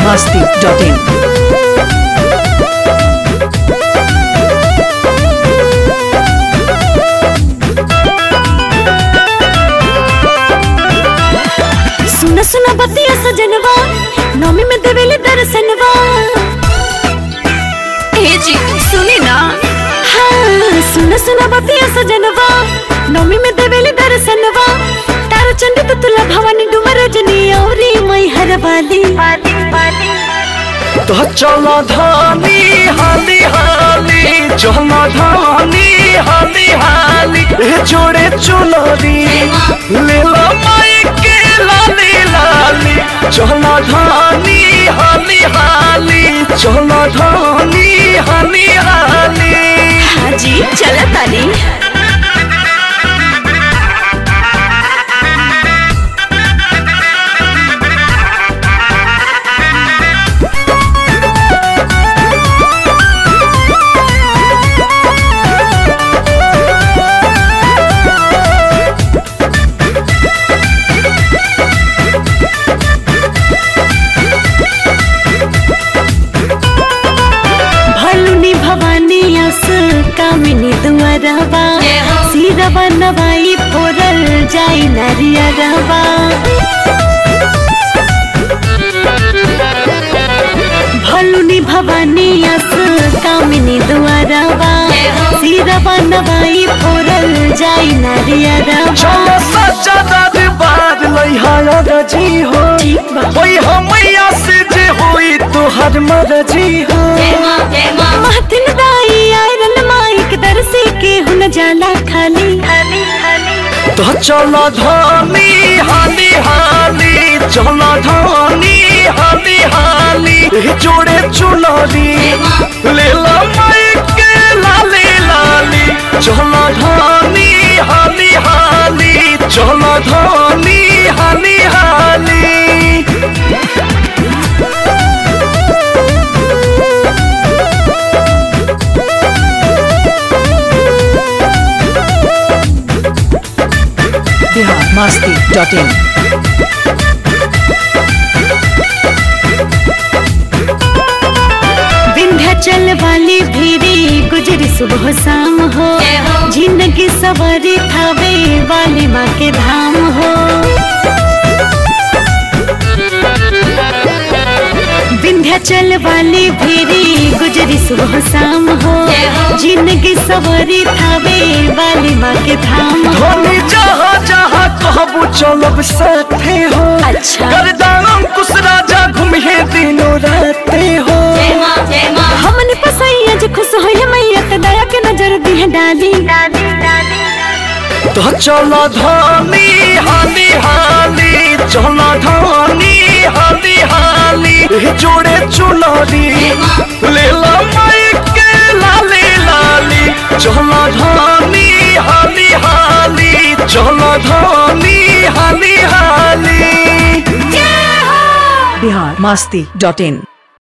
masti.in. सुन सुन बतिया सजनवा नौमी में देवेली दर्शनवा हे जी सुनी ना हाँ सुन सुन बतिया सजनवा नौमी में देवेली दर्शनवा तारो चंडी तुतला भवानी डुमर रजनी औरी मई हर वाली तो चलो धानी हाली हाली चलो धानी हाली हाली ए जोड़े चुनरी ले लो माई के लाली लाली चलो धानी हाली हाली चलो धानी हाली हाली हाँ जी चला तानी भलुनी भवानी अस कामिनी दुआरवा सिरवा नवाई फोरल जाई नरियरवा भलुनी भवानी अस कामिनी दुआरवा सिरवा नवाई फोरल जाई नरियरवा चलो सच्चा दरबार लइहा रजी हो ठीक बा ओई हमैया से जे होई तोहर मरजी हो महतिन दाई आयरन माइक दरसे के हुन जाला खाली तो चलो धानी हाली हाली चलो धानी हाली हाली ए जोड़े चुनरी ले लो माई के लाली लाली चलो धानी हाली हाली चलो धानी हाली हाली Bihar masti.in. विंध्याचल वाली भीरी गुजरी सुबह शाम हो जिंदगी सवारी थावे वाली माँ के धाम हो विंध्याचल वाली भीरी गुजरी सुबह शाम हो जिंदगी सवारी थावे वाली माँ के धाम हो धोनी जहाँ जहाँ कहबू चलब साथे हो अच्छा। गर्दानम कुछ राजा घूमे दिनों राते हो हमने पसैया जो खुश होइले मैया के दया के नजर दी है डाली तो चलो धानी हाली हाली चलो धानी हाली हाली ए जोड़े चुनरी ले लो माई के लाली लाली चलो धानी हाली हाली चलो धानी हाली हाली Bihar masti.in.